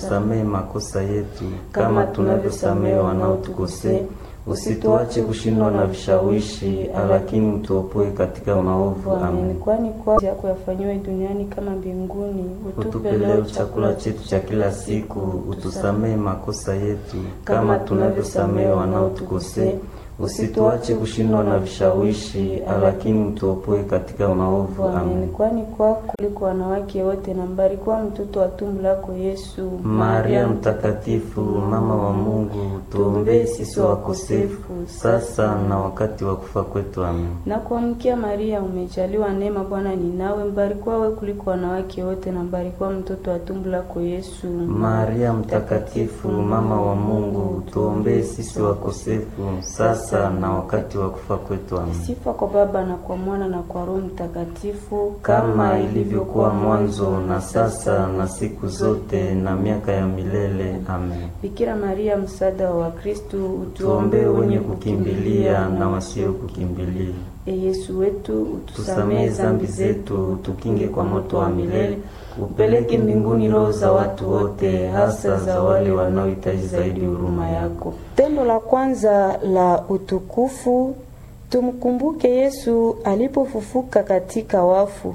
Samehe makosa yetu kama tunavyosamehe wanaotukosea, usituache kushindwa na vishawishi, lakini utuopoe katika maovu. Amen. Kwani kwa yako yafanyiwe duniani kama mbinguni. Utupe leo chakula chetu cha kila siku, utusamehe makosa yetu kama tunavyosamehe wanaotukosea, usituache kushindwa na vishawishi, lakini utuopoe katika maovu. Amen. Kwani kwako kuliko wanawake wote na mbarikiwa mtoto wa tumbo lako Yesu. Maria Mtakatifu, mama wa Mungu, tuombee sisi wakosefu sasa na wakati wa kufa kwetu. Amen. Na kuamkia Maria, umejaliwa neema, Bwana ni nawe, mbarikiwa wewe kuliko wanawake wote na mbarikiwa mtoto wa tumbo lako Yesu. Maria Mtakatifu, mama wa Mungu, tuombee sisi wakosefu sasa na wakati wa kufa kwetu. Amen. Sifa kwa Baba na kwa Mwana na kwa Roho Mtakatifu, kama ilivyokuwa mwanzo na sasa na siku zote na miaka ya milele. Amen. Bikira Maria, msaada wa Wakristo, Tuombee wenye kukimbilia na wasio kukimbilia. E Yesu wetu, Tusamehe zambi zetu, tukinge kwa moto wa milele, upeleke mbinguni roho za watu wote, hasa za wale wanaohitaji zaidi huruma yako. Tendo la kwanza la utukufu, tumkumbuke Yesu alipofufuka katika wafu.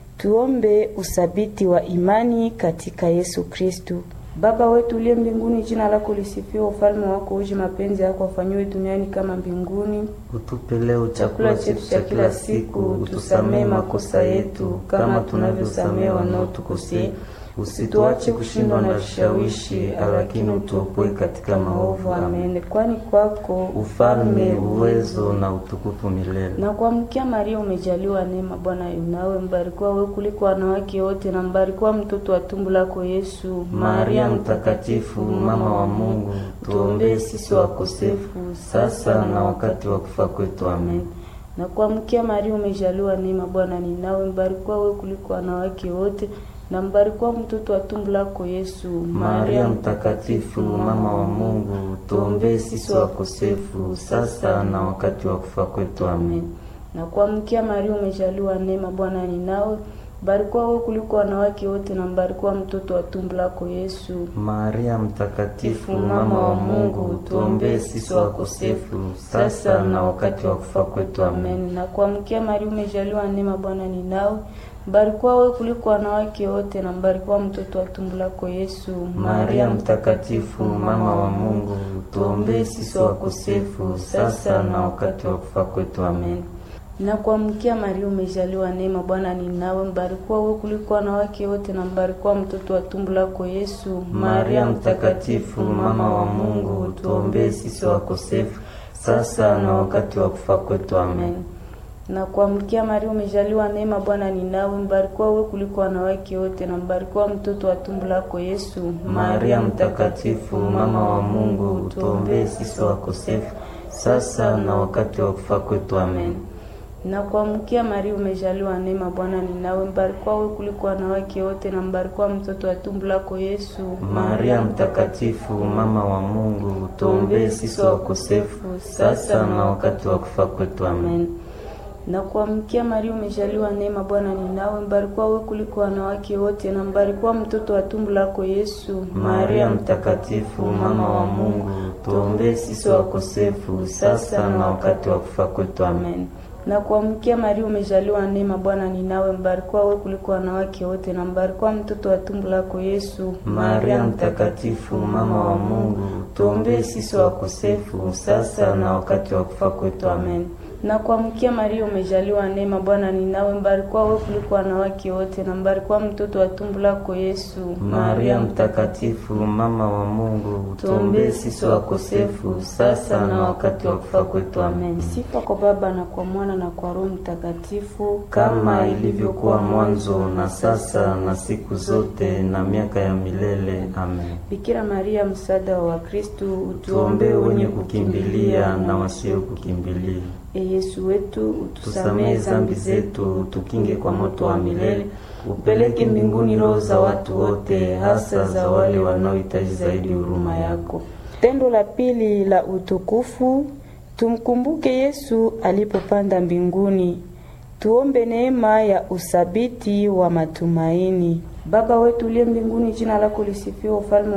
Tuombe usabiti wa imani katika Yesu Kristu. Baba wetu uliye mbinguni, jina lako lisifiwe, ufalme wako uje, mapenzi yako afanyiwe duniani kama mbinguni. Utupe leo chakula chetu cha kila siku, utusamehe makosa yetu kama tunavyosamehe wanaotukosea, usituache kushindwa na vishawishi, lakini utuopoe katika maovu. Amen. Amen. Kwani kwako Ufalme, uwezo na utukufu milele. na kuamkia Maria, umejaliwa neema, Bwana yu nawe, mbarikiwa wewe kuliko wanawake wote, na mbarikiwa mtoto wa tumbo lako Yesu. Maria Mtakatifu, mama wa Mungu, tuombee sisi wakosefu sasa na wakati wa kufa kwetu. Amen. na kuamkia Maria, umejaliwa neema, Bwana ni nawe, mbarikiwa wewe kuliko wanawake wote, na mbarikiwa mtoto wa tumbo lako Yesu. Maria Mtakatifu, mama wa Mungu, tuombee sisi wakosefu sasa na wakati wa kufa kwetu. Amen. na kuamkia Maria, umejaliwa neema, Bwana ni nawe, mbarikiwa wewe kuliko wanawake wote, na mbarikiwa mtoto wa tumbo lako Yesu. Maria Mtakatifu, mama wa Mungu, tuombee sisi wakosefu sasa na wakati wa kufa kwetu. Amen. Amen. Na kuamkia Maria, umejaliwa neema, Bwana ni nawe, mbarikiwa wewe kuliko wanawake wote, na mbarikiwa mtoto wa tumbo lako Yesu. Maria Mtakatifu, mama wa Mungu, tuombee sisi wakosefu sasa na wakati wa kufa kwetu. Amen. Na kuamkia Maria, umejaliwa neema, Bwana ni nawe, mbarikiwa wewe kuliko wanawake wote, na mbarikiwa mtoto wa tumbo lako Yesu. Maria Mtakatifu, mama wa Mungu, tuombee sisi wakosefu sasa na wakati wa kufa kwetu. Amen. na kuamkia Maria, umejaliwa neema, Bwana ni nawe, mbarikiwa wewe kuliko wanawake wote, na mbarikiwa mtoto wa tumbo lako Yesu. Maria Mtakatifu, mama wa Mungu, tuombee sisi wakosefu sasa na wakati wa kufa kwetu. Amen. na kuamkia Maria, umejaliwa neema, Bwana ni nawe, mbarikiwa wewe kuliko wanawake wote, na mbarikiwa mtoto wa tumbo lako Yesu. Maria Mtakatifu, mama wa Mungu, tuombee sisi wakosefu sasa na wakati wa kufa kwetu. Amen. na kuamkia Maria, umejaliwa neema, Bwana ni nawe, mbarikiwa wewe kuliko wanawake wote, na mbarikiwa mtoto wa tumbo lako Yesu. Maria Mtakatifu, mama wa Mungu, tuombee sisi wakosefu sasa na wakati wa kufa kwetu. Amen. na kuamkia Maria, umejaliwa neema, Bwana ni nawe, mbarikiwa wewe kuliko wanawake wote, na mbarikiwa mtoto wa tumbo lako Yesu. Maria Mtakatifu, mama wa Mungu, tuombee sisi wakosefu sasa na wakati wa kufa kwetu. Amen. na kuamkia Maria, umejaliwa neema, Bwana ni nawe, mbarikiwa wewe kuliko wanawake wote, na mbarikiwa mtoto wa tumbo lako Yesu. Maria Mtakatifu, mama wa Mungu, tuombee sisi wakosefu sasa na wakati wa kufa kwetu. Amen. Sifa kwa Baba na kwa Mwana na kwa Roho Mtakatifu, kama ilivyokuwa mwanzo na sasa na siku zote na miaka ya milele. Amen. Bikira Maria, msaada wa Wakristo, Tuombee wenye kukimbilia na wasio kukimbilia. E Yesu wetu, utusamehe Tusamehe zambi zetu, tukinge kwa moto wa milele, upeleke mbinguni roho za watu wote, hasa za wale wanaohitaji zaidi huruma yako. Tendo la pili la utukufu, tumkumbuke Yesu alipopanda mbinguni. Tuombe neema ya usabiti wa matumaini. Baba wetu uliye mbinguni, jina lako lisifiwe, ufalme